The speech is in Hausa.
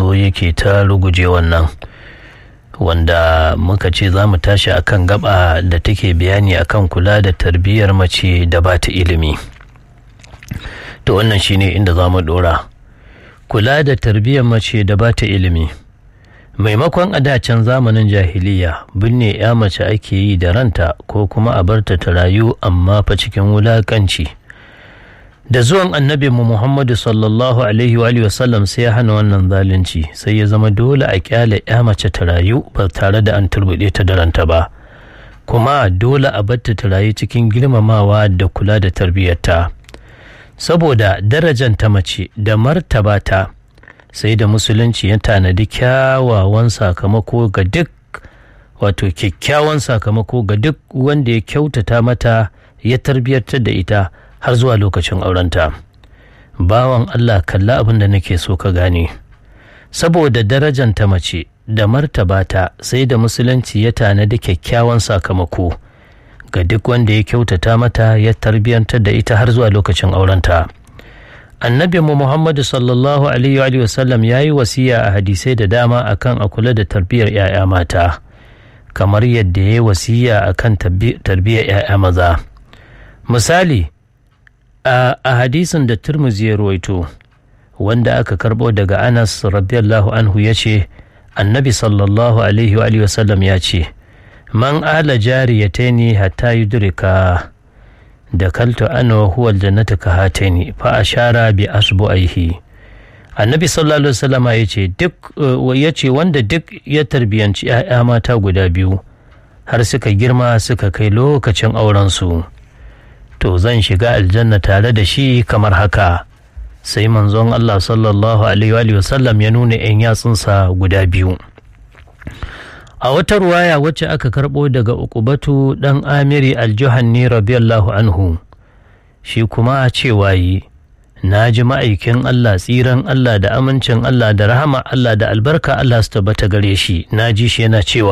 zo yake ta ruguje wannan wanda muka ce za mu tashi akan gaba da take bayani akan kula da tarbiyyar mace da ba ta ilimi to wannan shine inda za mu dora kula da tarbiyyar mace da ba ta ilimi maimakon a dacen zamanin jahiliya binne ya mace ake yi da ranta ko kuma a barta ta rayu amma fa cikin wulakanci da zuwan annabi mu muhammadu sallallahu alaihi wa sallam sai ya hana wannan zalunci sai ya zama dole a kyale ya mace ta rayu ba tare da an turbuɗe ta da ranta ba kuma dole a barta ta rayu cikin girmamawa da kula da tarbiyyarta saboda darajan ta mace da martaba ta sai da musulunci ya tanadi kyawawan sakamako ga duk wato kyakkyawan sakamako ga duk wanda ya kyautata mata ya tarbiyyantar da ita har zuwa lokacin aurenta bawan Allah kalla abin da nake so ka gane saboda darajan ta mace da martaba ta sai da musulunci ya tanadi kyakkyawan sakamako ga duk wanda ya kyautata mata ya tarbiyyantar da ita har zuwa lokacin aurenta annabi mu muhammadu sallallahu alaihi wa sallam ya yi wasiya a hadisai da dama akan a kula da tarbiyyar 'ya'ya mata kamar yadda ya yi wasiya akan tarbiyyar 'ya'ya maza misali a hadisin da turmuzi ya ruwaito wanda aka karbo daga anas radiyallahu anhu ya ce annabi sallallahu alaihi wa sallam ya ce man ala jariyataini hatta yudrika da kaltu ana wa huwa aljannata ka hatani fa ashara bi asbu'aihi annabi sallallahu alaihi wasallam ya ce duk ya ce wanda duk ya tarbiyanci 'ya'ya mata guda biyu har suka girma suka kai lokacin auren su to zan shiga aljanna tare da shi kamar haka sai manzon Allah sallallahu alaihi wasallam ya nuna 'yan yatsunsa guda biyu a wata ruwaya wacce aka karɓo daga ukubatu ɗan amiri aljuhanni radiyallahu anhu shi kuma a cewa yi na ji ma'aikin Allah tsiran Allah da amincin Allah da rahama Allah da albarka Allah su tabbata gare shi na ji shi yana cewa